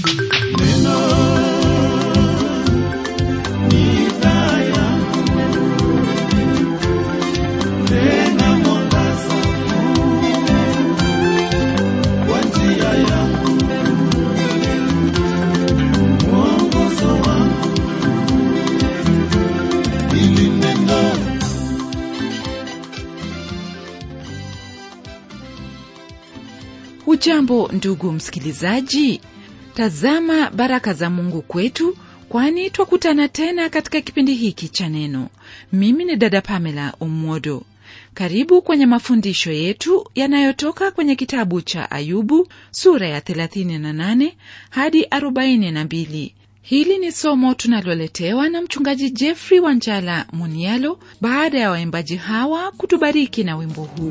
hujambo ndugu msikilizaji tazama baraka za mungu kwetu kwani twakutana tena katika kipindi hiki cha neno mimi ni dada pamela umwodo karibu kwenye mafundisho yetu yanayotoka kwenye kitabu cha ayubu sura ya 38 hadi 42 hili ni somo tunaloletewa na mchungaji jeffrey wanjala munialo baada ya waimbaji hawa kutubariki na wimbo huu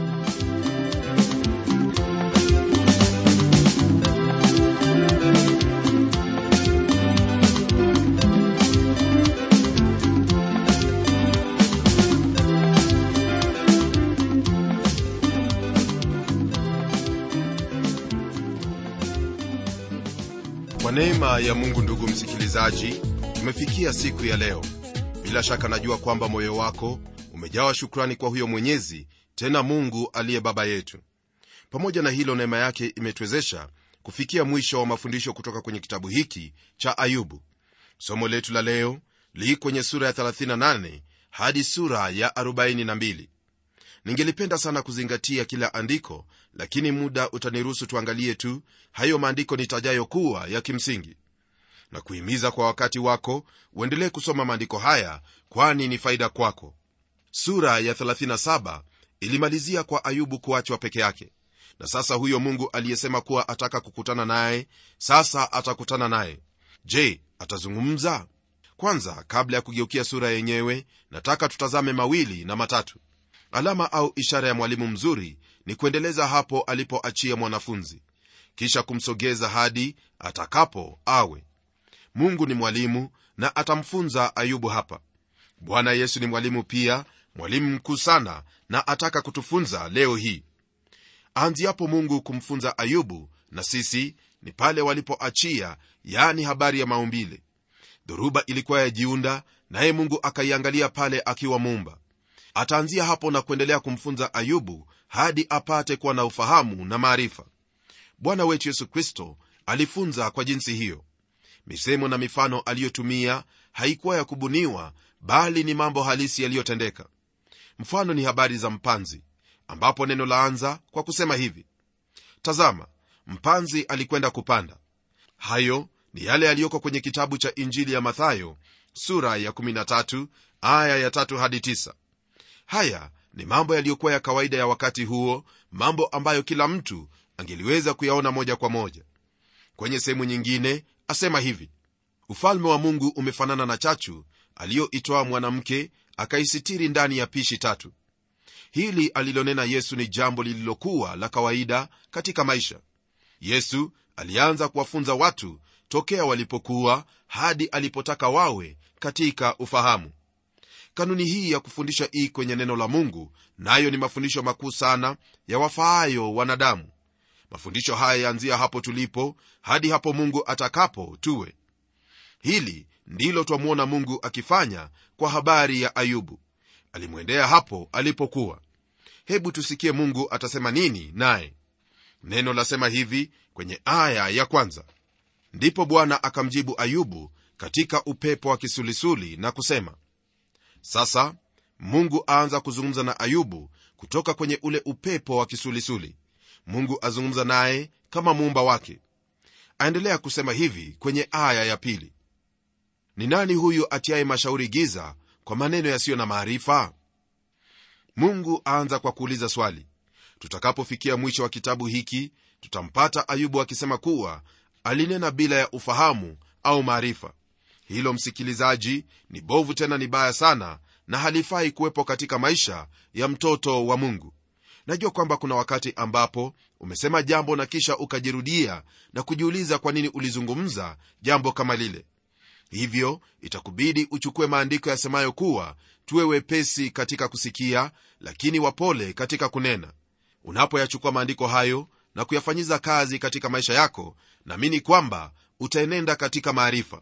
kwa neema ya mungu ndugu msikilizaji tumefikia siku ya leo bila shaka najua kwamba moyo wako umejawa shukrani kwa huyo mwenyezi tena mungu aliye baba yetu pamoja na hilo neema yake imetuwezesha kufikia mwisho wa mafundisho kutoka kwenye kitabu hiki cha ayubu somo letu la leo li kwenye sura ya 38 hadi sura ya 42 ningelipenda sana kuzingatia kila andiko lakini muda utaniruhusu tuangalie tu hayo maandiko nitajayo kuwa ya kimsingi na kuhimiza kwa wakati wako uendelee kusoma maandiko haya kwani ni faida kwako sura ya 37 ilimalizia kwa ayubu kuachwa peke yake na sasa huyo mungu aliyesema kuwa ataka kukutana naye sasa atakutana naye je atazungumza kwanza kabla ya kugeukia sura yenyewe nataka tutazame mawili na matatu alama au ishara ya mwalimu mzuri ni kuendeleza hapo alipoachia mwanafunzi kisha kumsogeza hadi atakapo awe mungu ni mwalimu na atamfunza ayubu hapa bwana yesu ni mwalimu pia mwalimu mkuu sana na ataka kutufunza leo hii aanziapo mungu kumfunza ayubu na sisi ni pale walipoachia yaani habari ya maumbile dhoruba ilikuwa yajiunda naye mungu akaiangalia pale akiwa muumba ataanzia hapo na kuendelea kumfunza ayubu hadi apate kuwa na ufahamu na maarifa bwana wetu yesu kristo alifunza kwa jinsi hiyo misemo na mifano aliyotumia haikuwa ya kubuniwa bali ni mambo halisi yaliyotendeka mfano ni habari za mpanzi ambapo neno laanza kwa kusema hivi tazama mpanzi alikwenda kupanda hayo ni yale yaliyoko kwenye kitabu cha injili ya mathayo sura ya 13 aya ya 3 hadi 9 haya ni mambo yaliyokuwa ya kawaida ya wakati huo mambo ambayo kila mtu angeliweza kuyaona moja kwa moja kwenye sehemu nyingine asema hivi ufalme wa mungu umefanana na chachu aliyoitoa mwanamke akaisitiri ndani ya pishi tatu hili alilonena yesu ni jambo lililokuwa la kawaida katika maisha yesu alianza kuwafunza watu tokea walipokuwa hadi alipotaka wawe katika ufahamu kanuni hii ya kufundisha ii kwenye neno la mungu nayo na ni mafundisho makuu sana ya wafaayo wanadamu mafundisho haya yaanzia hapo tulipo hadi hapo mungu atakapo tuwe hili ndilo twamwona mungu akifanya kwa habari ya ayubu alimwendea hapo alipokuwa hebu tusikie mungu atasema nini naye neno lasema hivi kwenye aya ya kwanza ndipo bwana akamjibu ayubu katika upepo wa kisulisuli na kusema sasa mungu aanza kuzungumza na ayubu kutoka kwenye ule upepo wa kisulisuli mungu azungumza naye kama muumba wake aendelea kusema hivi kwenye aya ya pili ni nani huyu atiaye mashauri giza kwa maneno yasiyo na maarifa mungu aanza kwa kuuliza swali tutakapofikia mwisho wa kitabu hiki tutampata ayubu akisema kuwa alinena bila ya ufahamu au maarifa hilo msikilizaji ni bovu tena ni baya sana na halifai kuwepo katika maisha ya mtoto wa mungu najua kwamba kuna wakati ambapo umesema jambo na kisha ukajirudia na kujiuliza kwa nini ulizungumza jambo kama lile hivyo itakubidi uchukue maandiko yasemayo kuwa tuwe wepesi katika kusikia lakini wapole katika kunena unapoyachukua maandiko hayo na kuyafanyiza kazi katika maisha yako naamini kwamba utaenenda katika maarifa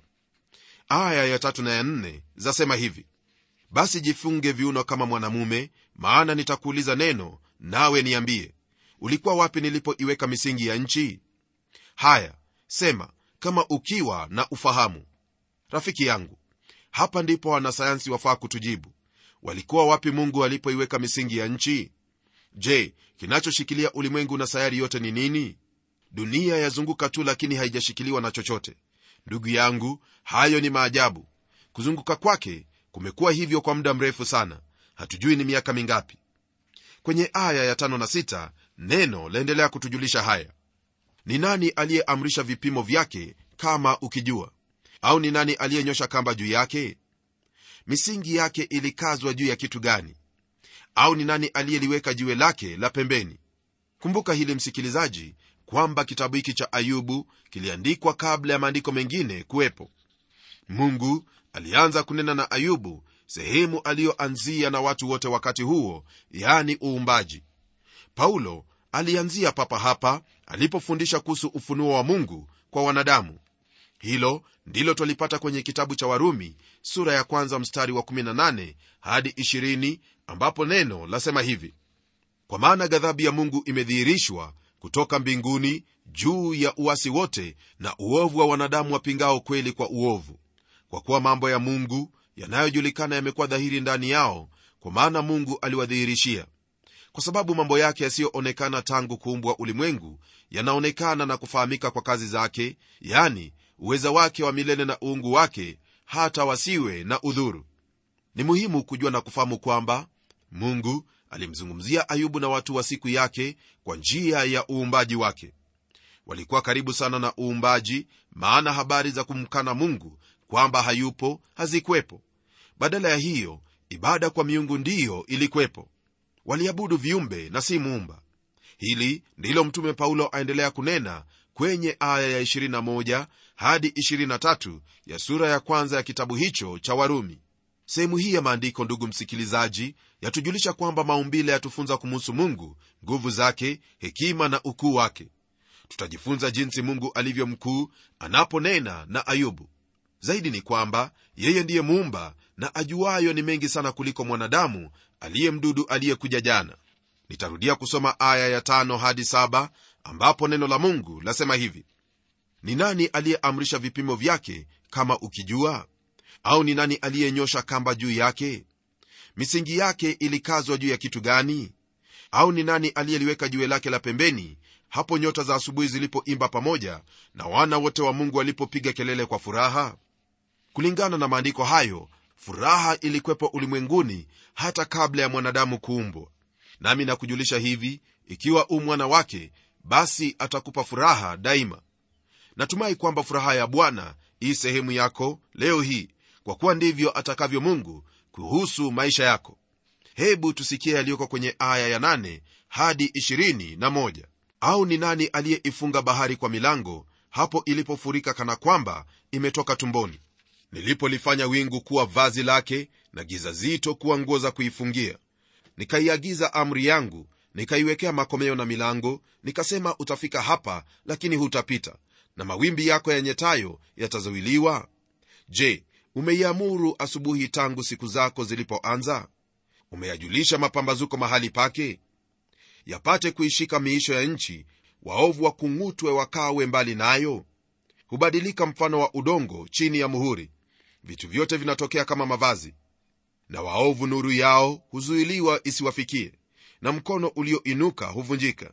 aya ya tatu na ya nne zasema hivi basi jifunge viuno kama mwanamume maana nitakuuliza neno nawe niambie ulikuwa wapi nilipoiweka misingi ya nchi haya sema kama ukiwa na ufahamu rafiki yangu hapa ndipo wanasayansi wafaa kutujibu walikuwa wapi mungu alipoiweka misingi ya nchi je kinachoshikilia ulimwengu na sayari yote ni nini dunia yazunguka tu lakini haijashikiliwa na chochote ndugu yangu hayo ni maajabu kuzunguka kwake kumekuwa hivyo kwa muda mrefu sana hatujui ni miaka mingapi kwenye aya ya tano na sita neno laendelea kutujulisha haya ni nani aliyeamrisha vipimo vyake kama ukijua au ni nani aliyenyosha kamba juu yake misingi yake ilikazwa juu ya kitu gani au ni nani aliyeliweka jiwe lake la pembeni kumbuka hili msikilizaji kwamba kitabu hiki cha ayubu kiliandikwa kabla ya maandiko mengine kuwepo mungu alianza kunena na ayubu sehemu aliyoanzia na watu wote wakati huo yani uumbaji paulo alianzia papa hapa alipofundisha kuhusu ufunuo wa mungu kwa wanadamu hilo ndilo twalipata kwenye kitabu cha warumi sura ya kwanza mstari wa 18 hadi 20 ambapo neno lasema hivi kwa maana ghadhabu ya mungu imedhihirishwa kutoka mbinguni juu ya uasi wote na uovu wa wanadamu wapingao kweli kwa uovu kwa kuwa mambo ya mungu yanayojulikana yamekuwa dhahiri ndani yao kwa maana mungu aliwadhihirishia kwa sababu mambo yake yasiyoonekana tangu kuumbwa ulimwengu yanaonekana na kufahamika kwa kazi zake yani uweza wake wa milele na uungu wake hata wasiwe na udhuru ni muhimu kujua na kufahamu kwamba mungu alimzungumzia ayubu na watu wa siku yake kwa njia ya uumbaji wake walikuwa karibu sana na uumbaji maana habari za kumkana mungu kwamba hayupo hazikwepo badala ya hiyo ibada kwa miungu ndiyo ilikwepo waliabudu viumbe na si muumba hili ndilo mtume paulo aendelea kunena kwenye aya ya 21 hadi 23 ya sura ya kwanza ya kitabu hicho cha warumi sehemu hii ya maandiko ndugu msikilizaji yatujulisha kwamba maumbile yatufunza kumuhusu mungu nguvu zake hekima na ukuu wake tutajifunza jinsi mungu alivyo mkuu anaponena na ayubu zaidi ni kwamba yeye ndiye muumba na ajuayo ni mengi sana kuliko mwanadamu aliye mdudu aliyekuja jana nitarudia kusoma aya ya tano hadi saba ambapo neno la mungu lasema hivi ni nani aliyeamrisha vipimo vyake kama ukijua au ni nani aliyenyosha kamba juu yake misingi yake ilikazwa juu ya kitu gani au ni nani aliyeliweka jiwe lake la pembeni hapo nyota za asubuhi zilipoimba pamoja na wana wote wa mungu walipopiga kelele kwa furaha kulingana na maandiko hayo furaha ilikwepo ulimwenguni hata kabla ya mwanadamu kuumbwa nami nakujulisha hivi ikiwa u mwana wake basi atakupa furaha daima natumai kwamba furaha ya bwana hii sehemu yako leo hii kwa kuwa ndivyo atakavyo mungu kuhusu maisha yako hebu tusikie yaliyoko kwenye aya ya 8 hadi 21 au ni nani aliyeifunga bahari kwa milango hapo ilipofurika kana kwamba imetoka tumboni nilipolifanya wingu kuwa vazi lake na giza zito kuwa nguo za kuifungia nikaiagiza amri yangu nikaiwekea makomeo na milango nikasema utafika hapa lakini hutapita na mawimbi yako yanyetayo yatazuiliwa je umeiamuru asubuhi tangu siku zako zilipoanza umeyajulisha mapambazuko mahali pake yapate kuishika miisho ya nchi waovu wakung'utwe wakawe mbali nayo hubadilika mfano wa udongo chini ya muhuri vitu vyote vinatokea kama mavazi na waovu nuru yao huzuiliwa isiwafikie na mkono ulioinuka huvunjika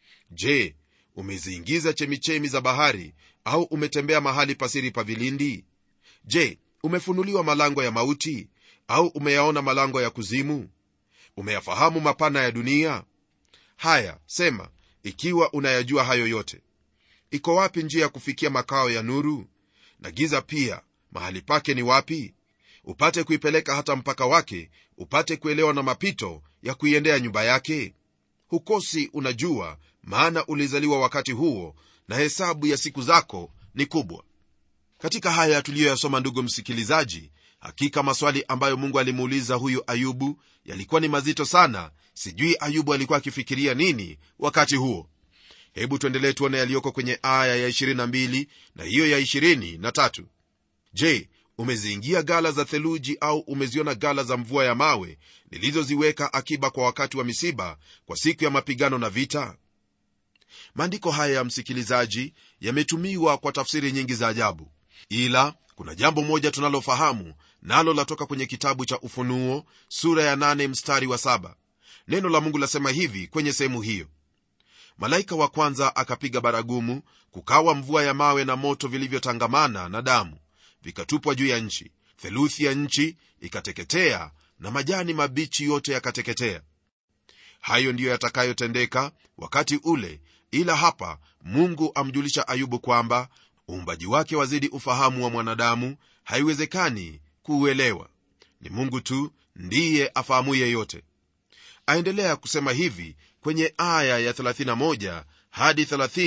je umeziingiza chemichemi za bahari au umetembea mahali pasiri pa vilindi je umefunuliwa malango ya mauti au umeyaona malango ya kuzimu umeyafahamu mapana ya dunia haya sema ikiwa unayajua hayo yote iko wapi njia ya kufikia makao ya nuru na giza pia mahali pake ni wapi upate kuipeleka hata mpaka wake upate kuelewa na mapito ya kuiendea nyumba yake hukosi unajua maana ulizaliwa wakati huo na hesabu ya siku zako ni kubwa katika haya tuliyoyasoma ndugu msikilizaji hakika maswali ambayo mungu alimuuliza huyu ayubu yalikuwa ni mazito sana sijui ayubu alikuwa akifikiria nini wakati huo hebu tuendelee tuone yaliyoko kwenye aya ya 22 na hiyo ya 23 je umeziingia gala za theluji au umeziona gala za mvua ya mawe nilizoziweka akiba kwa wakati wa misiba kwa siku ya mapigano na vita maandiko haya ya msikilizaji yametumiwa kwa tafsiri nyingi za ajabu ila kuna jambo moja tunalofahamu nalo latoka kwenye kitabu cha ufunuo sura ya 8 mstari wa 7 neno la mungu lasema hivi kwenye sehemu hiyo malaika wa kwanza akapiga baragumu kukawa mvua ya mawe na moto vilivyotangamana na damu vikatupwa juu ya nchi theluthi ya nchi ikateketea na majani mabichi yote yakateketea hayo ndiyo yatakayotendeka wakati ule ila hapa mungu amjulisha ayubu kwamba uumbaji wake wazidi ufahamu wa mwanadamu haiwezekani kuuelewa ni mungu tu ndiye afahamuye yote aendelea kusema hivi kwenye aya ya 31 hadi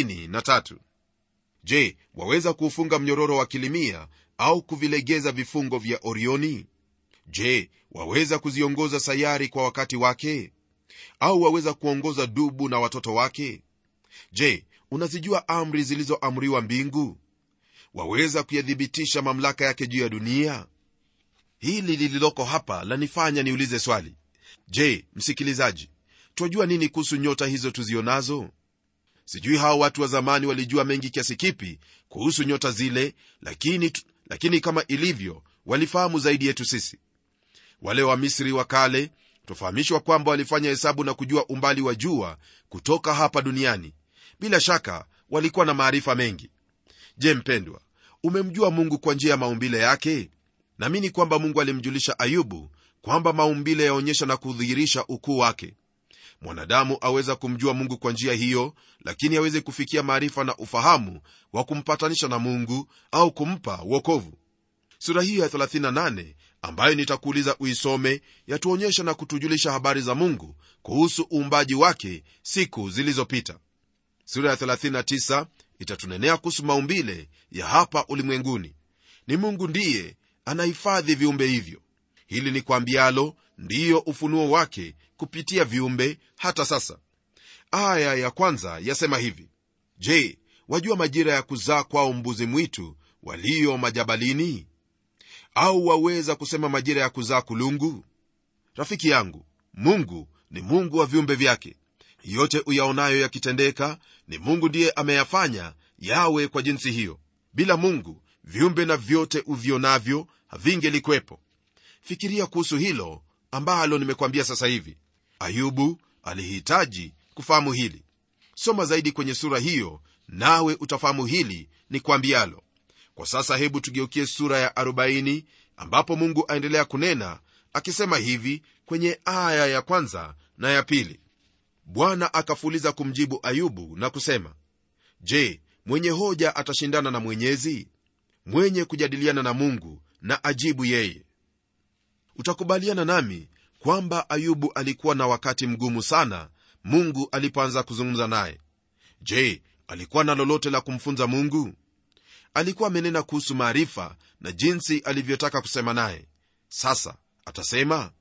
33 je waweza kuufunga mnyororo wa kilimia au kuvilegeza vifungo vya orioni je waweza kuziongoza sayari kwa wakati wake au waweza kuongoza dubu na watoto wake je unazijua amri zilizoamriwa mbingu waweza kuyathibitisha mamlaka yake juu ya dunia hili lililoko hapa lanifanya niulize swali je msikilizaji twajua nini kuhusu nyota hizo tuzionazo sijui hao watu wa zamani walijua mengi kiasi kipi kuhusu nyota zile lakini, lakini kama ilivyo walifahamu zaidi yetu sisi wale wa misri wa kale twafahamishwa kwamba walifanya hesabu na kujua umbali wa jua kutoka hapa duniani bila shaka walikuwa na maarifa mengi je mpendwa umemjua mungu kwa njia ya maumbile yake naamini kwamba mungu alimjulisha ayubu kwamba maumbile yaonyesha na kudhihirisha ukuu wake mwanadamu aweza kumjua mungu kwa njia hiyo lakini aweze kufikia maarifa na ufahamu wa kumpatanisha na mungu au kumpa uokovu sura hiyo ya 38 ambayo nitakuuliza uisome yatuonyesha na kutujulisha habari za mungu kuhusu uumbaji wake siku zilizopita sura ya 39 itatunenea kuhusu maumbile ya hapa ulimwenguni ni mungu ndiye anahifadhi viumbe hivyo hili ni kwambialo ndiyo ufunuo wake kupitia viumbe hata sasa aya ya kwanza yasema hivi je wajua majira ya kuzaa kwao mbuzi mwitu walio majabalini au waweza kusema majira ya kuzaa kulungu rafiki yangu mungu ni mungu wa viumbe vyake yote uyaonayo yakitendeka ni mungu ndiye ameyafanya yawe kwa jinsi hiyo bila mungu viumbe na vyote uvionavyo havingelikwepo fikiria kuhusu hilo ambalo nimekwambia sasa hivi ayubu alihitaji kufahamu hili soma zaidi kwenye sura hiyo nawe utafahamu hili ni kwambialo kwa sasa hebu tugeukie sura ya 40 ambapo mungu aendelea kunena akisema hivi kwenye aya ya kwanza na ya pili bwana akafuliza kumjibu ayubu na kusema je mwenye hoja atashindana na mwenyezi mwenye kujadiliana na mungu na ajibu yeye utakubaliana nami kwamba ayubu alikuwa na wakati mgumu sana mungu alipoanza kuzungumza naye je alikuwa na lolote la kumfunza mungu alikuwa amenena kuhusu maarifa na jinsi alivyotaka kusema naye sasa atasema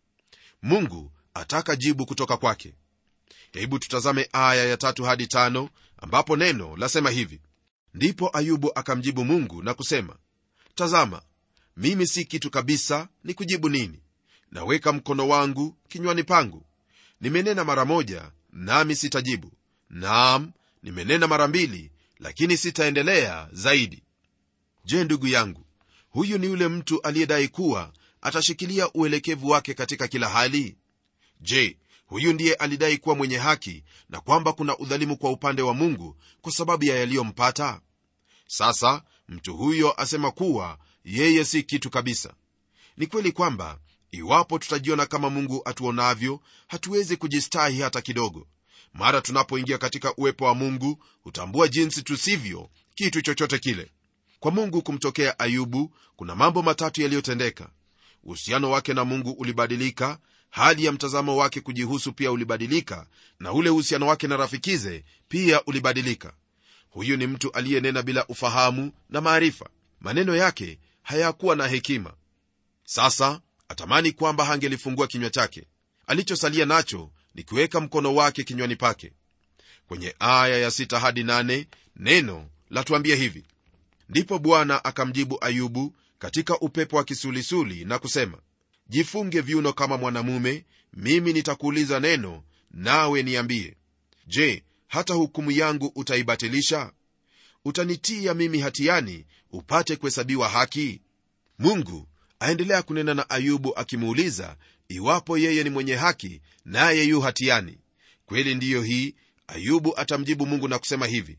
mungu ataka jibu kutoka kwake hebu tutazame aya ya tatu hadi tano ambapo neno lasema hivi ndipo ayubu akamjibu mungu na kusema tazama mimi si kitu kabisa ni kujibu nini naweka mkono wangu kinywani pangu nimenena mara moja nami sitajibu naam nimenena mara mbili lakini sitaendelea zaidi je ndugu yangu huyu ni yule mtu aliyedai kuwa atashikilia uelekevu wake katika kila hali je huyu ndiye alidai kuwa mwenye haki na kwamba kuna udhalimu kwa upande wa mungu kwa sababu ya yaliyompata sasa mtu huyo asema kuwa yeye si kitu kabisa ni kweli kwamba iwapo tutajiona kama mungu atuonavyo hatuwezi kujistahi hata kidogo mara tunapoingia katika uwepo wa mungu hutambua jinsi tusivyo kitu chochote kile kwa mungu kumtokea ayubu kuna mambo matatu yaliyotendeka uhusiano wake na mungu ulibadilika hali ya mtazamo wake kujihusu pia ulibadilika na ule uhusiano wake na rafikize pia ulibadilika huyu ni mtu aliyenena bila ufahamu na maarifa maneno yake hayakuwa na hekima sasa atamani kwamba hangelifungua kinywa chake alichosalia nacho ni kuweka mkono wake kinywani pake kwenye aya ya 6 hadi 8 neno latuambia hivi ndipo bwana akamjibu ayubu katika upepo wa kisulisuli na kusema jifunge viuno kama mwanamume mimi nitakuuliza neno nawe niambie je hata hukumu yangu utaibatilisha utanitia mimi hatiani upate kuhesabiwa haki mungu aendelea kunena na ayubu akimuuliza iwapo yeye ni mwenye haki naye yu hatiani kweli ndiyo hii ayubu atamjibu mungu na kusema hivi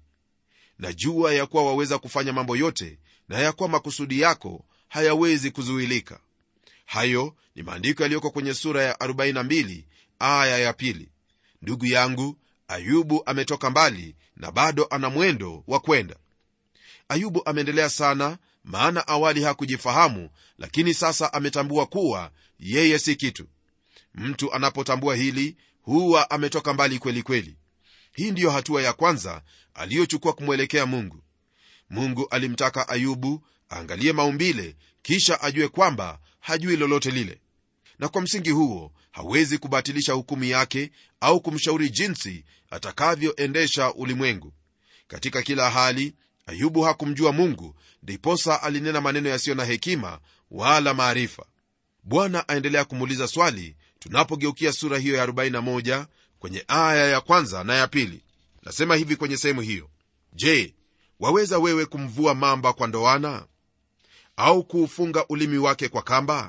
najua ya kuwa waweza kufanya mambo yote na ya kuwa makusudi yako hayawezi kuzuilika hayo ni maandiko yaliyoko kwenye sura ya 42 aya ya pili ndugu yangu ayubu ametoka mbali na bado ana mwendo wa kwenda ayubu ameendelea sana maana awali hakujifahamu lakini sasa ametambua kuwa yeye si kitu mtu anapotambua hili huwa ametoka mbali kweli kweli hii ndiyo hatua ya kwanza aliyochukua kumwelekea mungu mungu alimtaka ayubu aangalie maumbile kisha ajue kwamba hajui lolote lile na kwa msingi huo hawezi kubatilisha hukumu yake au kumshauri jinsi atakavyoendesha ulimwengu katika kila hali ayubu hakumjua mungu ndiposa alinena maneno yasiyo na hekima wala maarifa bwana aendelea kumuuliza swali tunapogeukia sura hiyo ya 41 kwenye aya ya kwanza na ya pili nasema hivi kwenye sehemu hiyo je waweza wewe kumvua mamba kwa ndoana au kuufunga ulimi wake kwa kamba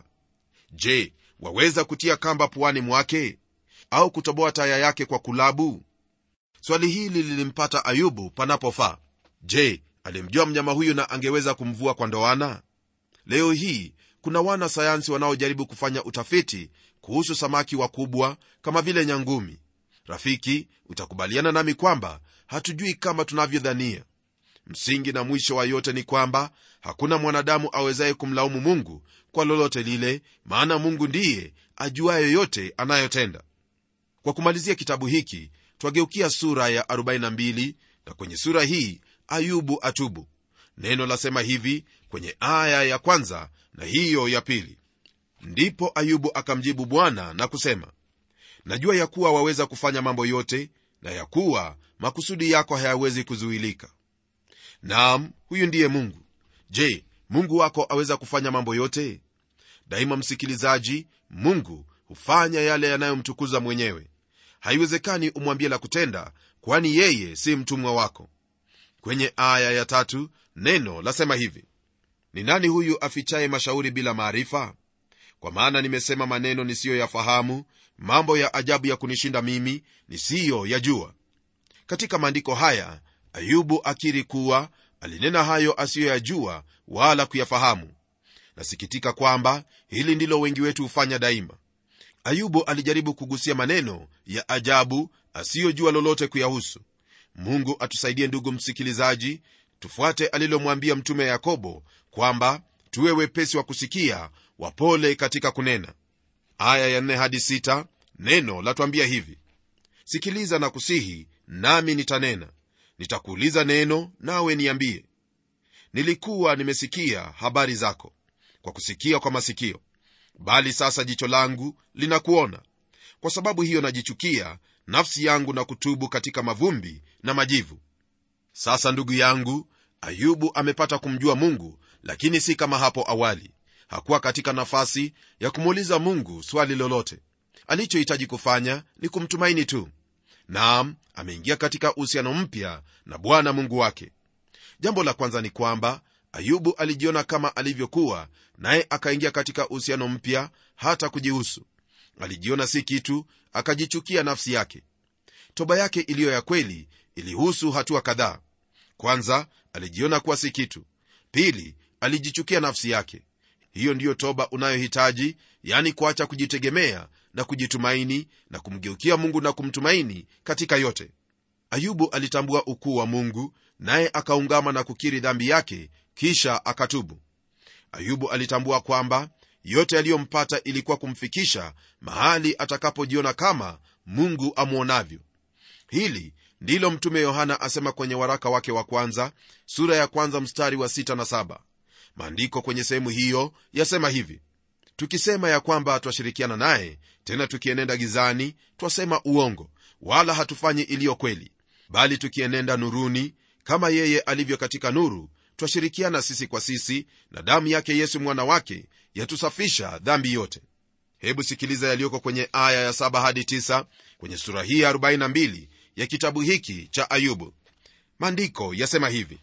je waweza kutia kamba puani mwake au kutoboa taya yake kwa kulabu swali hili lilimpata ayubu panapofaa je alimjua mnyama huyu na angeweza kumvua kwa ndoana leo hii kuna wana sayansi wanaojaribu kufanya utafiti kuhusu samaki wakubwa kama vile nyangumi rafiki utakubaliana nami kwamba hatujui kama tunavyodhania msingi na mwisho wa yote ni kwamba hakuna mwanadamu awezaye kumlaumu mungu kwa lolote lile maana mungu ndiye ajuaye yote anayotenda kwa kumalizia kitabu hiki twageukia sura ya 42 na kwenye sura hii ayubu atubu neno lasema hivi kwenye aya ya kwanza na hiyo ya pili ndipo ayubu akamjibu bwana na kusema najua ya kuwa waweza kufanya mambo yote na ya kuwa makusudi yako hayawezi kuzuilika naam huyu ndiye mungu je mungu wako aweza kufanya mambo yote daima msikilizaji mungu hufanya yale yanayomtukuza mwenyewe haiwezekani umwambie la kutenda kwani yeye si mtumwa wako kwenye aya ya tatu neno lasema hivi ni nani huyu afichaye mashauri bila maarifa kwa maana nimesema maneno nisiyoyafahamu mambo ya ajabu ya kunishinda mimi nisiyo yajua katika maandiko haya ayubu akiri kuwa alinena hayo asiyoyajua wala kuyafahamu nasikitika kwamba hili ndilo wengi wetu hufanya daima ayubu alijaribu kugusia maneno ya ajabu asiyojua lolote kuyahusu mungu atusaidie ndugu msikilizaji tufuate alilomwambia mtume yakobo kwamba tuwe wepesi wa kusikia wapole katika kunena aya ya 4 hadi 6 neno latwambia hivi sikiliza na kusihi nami nitanena nitakuuliza neno nawe niambie nilikuwa nimesikia habari zako kwa kusikia kwa masikio bali sasa jicho langu linakuona kwa sababu hiyo najichukia nafsi yangu na kutubu katika mavumbi na majivu sasa ndugu yangu ayubu amepata kumjua mungu lakini si kama hapo awali hakuwa katika nafasi ya kumuuliza mungu swali lolote alichohitaji kufanya ni kumtumaini tu naam ameingia katika uhusiano mpya na bwana mungu wake jambo la kwanza ni kwamba ayubu alijiona kama alivyokuwa naye akaingia katika uhusiano mpya hata kujihusu alijiona si kitu akajichukia nafsi yake toba yake iliyo ya kweli ilihusu hatua kadhaa kwanza alijiona kuwa si kitu pili alijichukia nafsi yake hiyo ndiyo toba unayohitaji yani kuacha kujitegemea na kujitumaini na kumgeukia mungu na kumtumaini katika yote ayubu alitambua ukuu wa mungu naye akaungama na kukiri dhambi yake kisha akatubu ayubu alitambua kwamba yote yaliyompata ilikuwa kumfikisha mahali atakapojiona kama mungu amwonavyo hili ndilo mtume yohana asema kwenye waraka wake wa kwanza sura ya kwanza mstari wa 6 na 7 maandiko kwenye sehemu hiyo yasema hivi tukisema ya kwamba twashirikiana naye tena tukienenda gizani twasema uongo wala hatufanyi iliyo kweli bali tukienenda nuruni kama yeye alivyo katika nuru twashirikiana sisi kwa sisi na damu yake yesu mwana wake yatusafisha dhambi yote hebu sikiliza yaliyoko kwenye aya ya 7 hadi 9 kwenye sura hii ya 42 ya kitabu hiki cha ayubu maandiko yasema hivi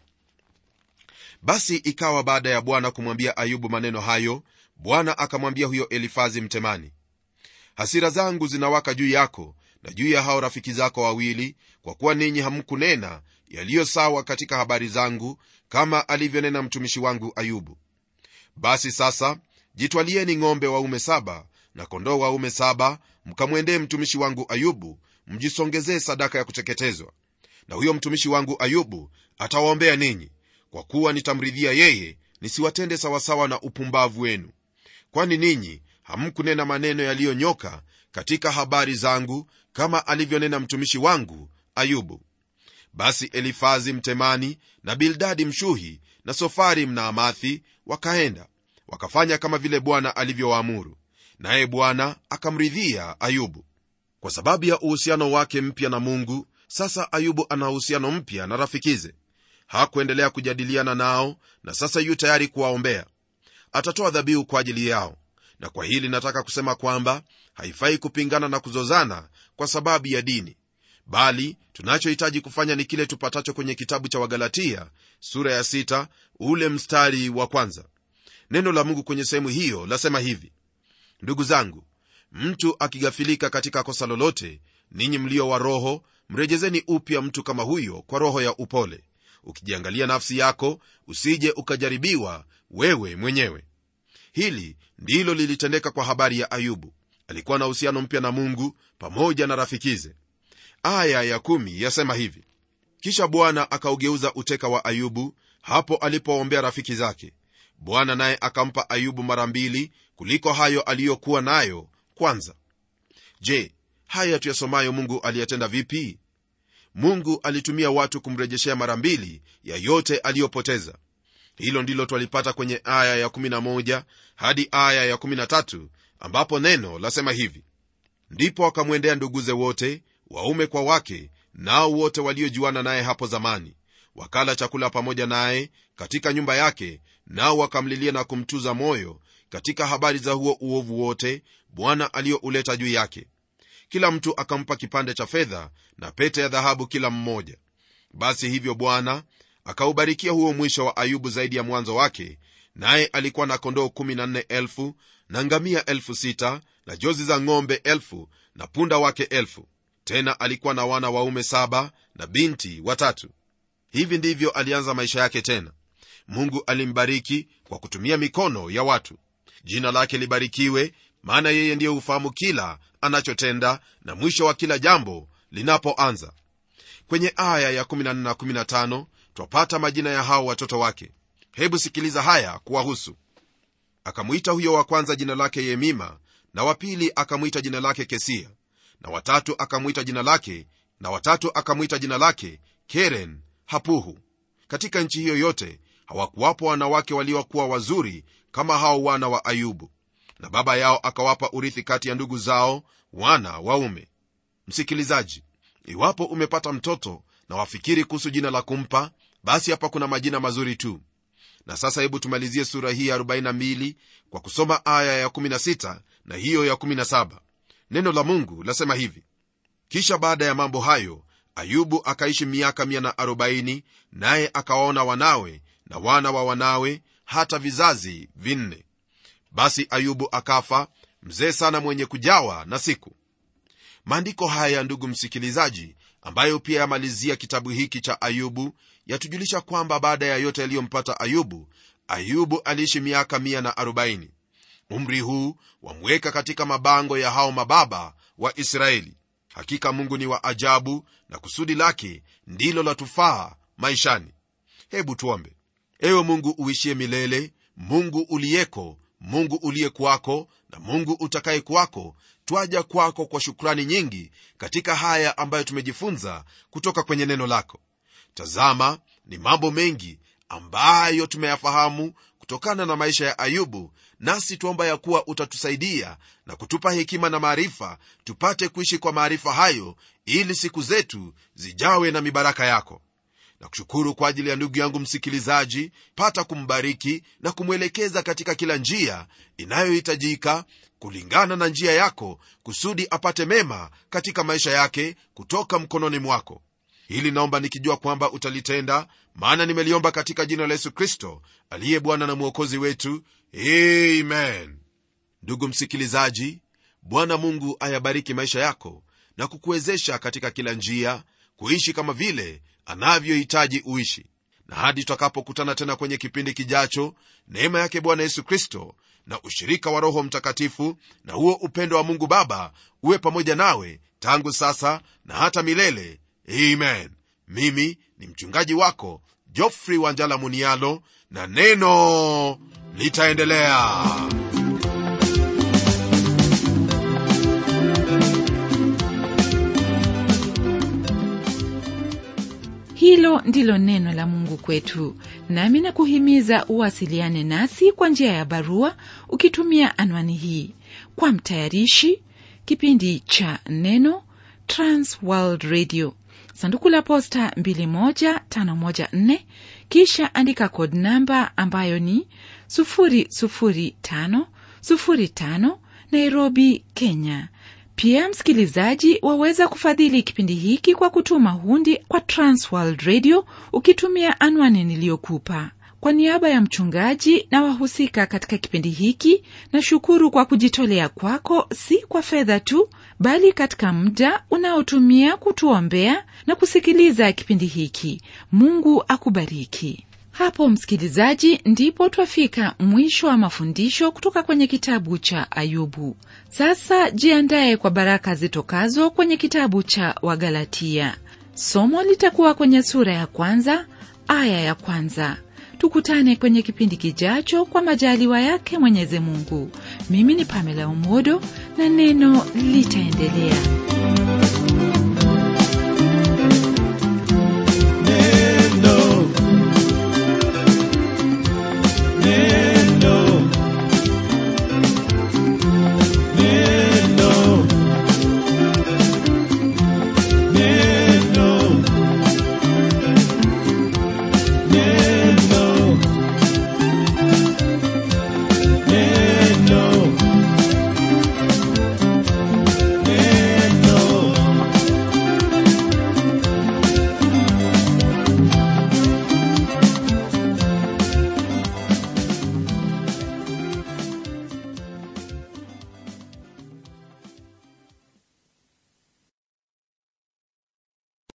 basi ikawa baada ya bwana kumwambia ayubu maneno hayo bwana akamwambia huyo elifazi mtemani hasira zangu zinawaka juu yako na juu ya hao rafiki zako wawili kwa kuwa ninyi hamkunena yaliyo sawa katika habari zangu kama alivyonena mtumishi wangu ayubu basi sasa jitwalieni ng'ombe waume saba na kondoo waume saba mkamwendee mtumishi wangu ayubu mjisongezee sadaka ya kuteketezwa na huyo mtumishi wangu ayubu atawaombea ninyi kwa kuwa nitamridhia yeye nisiwatende sawasawa na upumbavu wenu kwani ninyi hamkunena maneno yaliyonyoka katika habari zangu kama alivyonena mtumishi wangu ayubu basi elifazi mtemani na bildadi mshuhi na sofari mnaamathi wakaenda wakafanya kama vile bwana alivyowaamuru naye bwana akamridhia ayubu kwa sababu ya uhusiano wake mpya na mungu sasa ayubu ana uhusiano mpya na rafikize hakuendelea kujadiliana nao na sasa yu tayari kuwaombea atatoa dhabihu kwa ajili yao na kwa hili nataka kusema kwamba haifai kupingana na kuzozana kwa sababu ya dini bali tunachohitaji kufanya ni kile tupatacho kwenye kitabu cha wagalatia sura ya sita, ule mstari wa kwanza neno la mungu kwenye sehemu hiyo lasema hivi ndugu zangu mtu akigafilika katika kosa lolote ninyi mlio wa roho mrejezeni upya mtu kama huyo kwa roho ya upole ukijiangalia nafsi yako usije ukajaribiwa wewe mwenyewe hili ndilo lilitendeka kwa habari ya ayubu alikuwa na uhusiano mpya na mungu pamoja na rafikize aya ya kumi yasema hivi kisha bwana akaugeuza uteka wa ayubu hapo alipoombea rafiki zake bwana naye akampa ayubu mara mbili kuliko hayo aliyokuwa nayo kwanza je haya tuyasomayo mungu aliyatenda vipi mungu alitumia watu kumrejeshea mara mbili ya yote aliyopoteza hilo ndilo twalipata kwenye aya ya11 hadi aya ya13 ambapo neno lasema hivi ndipo wakamwendea nduguze wote waume kwa wake nao wote waliojuana naye hapo zamani wakala chakula pamoja naye katika nyumba yake nao wakamlilia na kumtuza moyo katika habari za huo uovu wote bwana aliyouleta juu yake kila mtu akampa kipande cha fedha na pete ya dhahabu kila mmoja basi hivyo bwana akaubarikia huo mwisho wa ayubu zaidi ya mwanzo wake naye alikuwa na kondoo 14,000 na ngamia 6,000 na jozi za ng'ombe 1,000 na punda wake 1,000 tena alikuwa na wana waume saba na binti watatu hivi ndivyo alianza maisha yake tena mungu alimbariki kwa kutumia mikono ya watu jina lake libarikiwe maana yeye ndiye hufahamu kila anachotenda na mwisho wa kila jambo linapoanza kwenye aya ya 14 na 15 twapata majina ya hao watoto wake hebu sikiliza haya kuwahusu akamwita huyo wa kwanza jina lake yemima na wa pili akamwita jina lake kesia na watatu akamwita jina lake na watatu akamwita jina lake keren hapuhu katika nchi hiyo yote hawakuwapo wanawake waliokuwa wazuri kama hao wana wa ayubu na baba yao akawapa urithi kati ya ndugu zao wana waume msikilizaji iwapo umepata mtoto na wafikiri kuhusu jina la kumpa basi hapa kuna majina mazuri tu na sasa hebu tumalizie sura hii ya 42 kwa kusoma aya ya 16 na hiyo ya 17 neno la mungu lasema hivi kisha baada ya mambo hayo ayubu akaishi miaka 140 naye akawaona wanawe na wana wa wanawe hata vizazi vinne basi ayubu akafa mzee sana mwenye kujawa na siku maandiko haya ndugu msikilizaji ambayo pia yamalizia kitabu hiki cha ayubu yatujulisha kwamba baada ya yote yaliyompata ayubu ayubu aliishi miaka 140 umri huu wamweka katika mabango ya hao mababa wa israeli hakika mungu ni wa ajabu na kusudi lake ndilo latufaa maishani hebu tuombe ewe mungu uishie milele mungu uliyeko mungu uliye kwako na mungu utakaye kwako twaja kwako kwa shukrani nyingi katika haya ambayo tumejifunza kutoka kwenye neno lako tazama ni mambo mengi ambayo tumeyafahamu kutokana na maisha ya ayubu nasi tuomba ya kuwa utatusaidia na kutupa hekima na maarifa tupate kuishi kwa maarifa hayo ili siku zetu zijawe na mibaraka yako na kushukuru kwa ajili ya ndugu yangu msikilizaji pata kumbariki na kumwelekeza katika kila njia inayohitajika kulingana na njia yako kusudi apate mema katika maisha yake kutoka mkononi mwako hili naomba nikijua kwamba utalitenda maana nimeliomba katika jina la yesu kristo aliye bwana na mwokozi wetu amen ndugu msikilizaji bwana mungu ayabariki maisha yako na kukuwezesha katika kila njia kuishi kama vile anavyohitaji uishi na hadi tutakapokutana tena kwenye kipindi kijacho neema yake bwana yesu kristo na ushirika wa roho mtakatifu na huo upendo wa mungu baba uwe pamoja nawe tangu sasa na hata milele amen mimi ni mchungaji wako jofrey wanjala munialo na neno litaendelea hilo ndilo neno la mungu kwetu nami nakuhimiza uwasiliane nasi kwa njia ya barua ukitumia anwani hii kwa mtayarishi kipindi cha neno transworld radio sanduku la posta 21514 kisha andika kod namba ambayo ni 00505 nairobi kenya pia msikilizaji waweza kufadhili kipindi hiki kwa kutuma hundi kwa transworld radio ukitumia anwani niliyokupa kwa niaba ya mchungaji na wahusika katika kipindi hiki na shukuru kwa kujitolea kwako si kwa fedha tu bali katika muda unaotumia kutuombea na kusikiliza kipindi hiki mungu akubariki hapo msikilizaji ndipo twafika mwisho wa mafundisho kutoka kwenye kitabu cha ayubu sasa jiandaye kwa baraka zitokazo kwenye kitabu cha wagalatia somo litakuwa kwenye sura ya kwanza aya ya kwanza tukutane kwenye kipindi kijacho kwa majaliwa yake mwenyezi mungu mimi ni pamela umodo na neno litaendelea